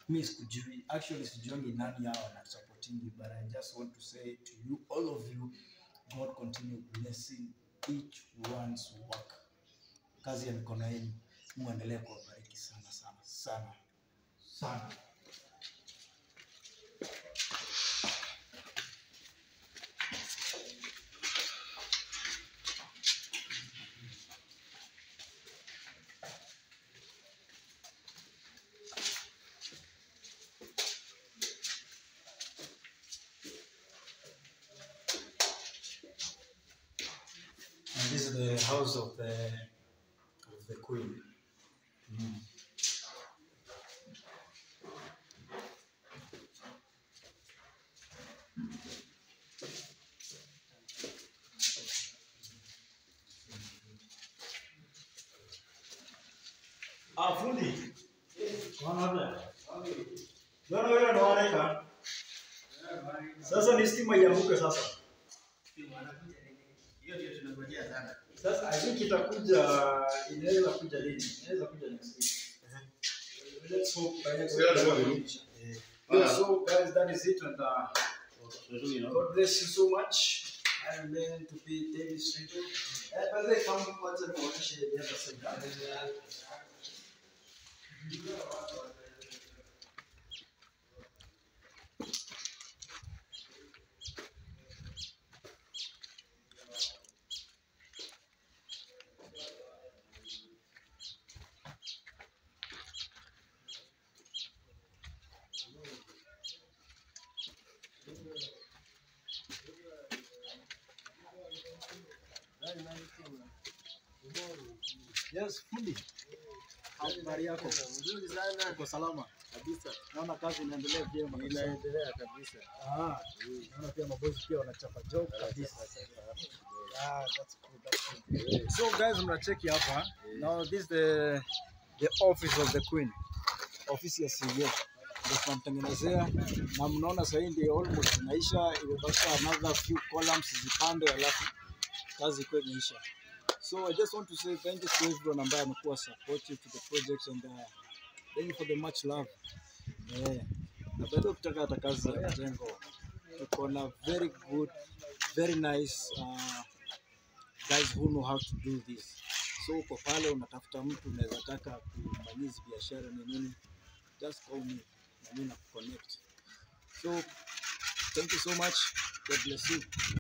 mi sikujui actually sijuangi nani hao wanasupportingi but i just want to say to you all of you god continue blessing each one's work kazi ya mikono yenu mungu aendelee kuwabariki sana sana sana sana And this is the house of the of the queen. Mm. Ah, fundi. Wana hapa. Bwana wewe ndo wanaika. Sasa ni stima ianguke sasa. Hiyo ndio tunangojea sana. Sasa I think itakuja inaweza kuja lini? Inaweza kuja next week. Let's hope by next week. Yeah, so guys, that is it and uh, God bless you so much. I'm meant to be David Street. Eh, by the way, come kwanza tuonyeshe the other side. Yes, fundi. Habari yako? Nzuri sana Uko salama? kabisa. Naona kazi inaendelea vyema. kabisa. Inaendelea kabisa. Ah, naona pia mabosi pia wanachapa job kabisa. Ah, that's cool, that's cool. So guys, mnacheki hapa. Now this is the the office of the queen. Ofisi ya CEO. Ndio tunamtengenezea na mnaona sasa hii ndio almost inaisha, imebaki another few columns zipande alafu kazi ikuwe imeisha. So I just want to say thank you to everyone ambaye amekuwa supportive to the project and uh, thank you for the much love. Yeah. Na bado ukitaka hata kazi za mjengo tuko na very good very nice uh, guys who know how to do this. So uko pale unatafuta mtu unaweza taka kufanyia hizi biashara ni nini, just call me na mimi na connect. So thank you so much. God bless you.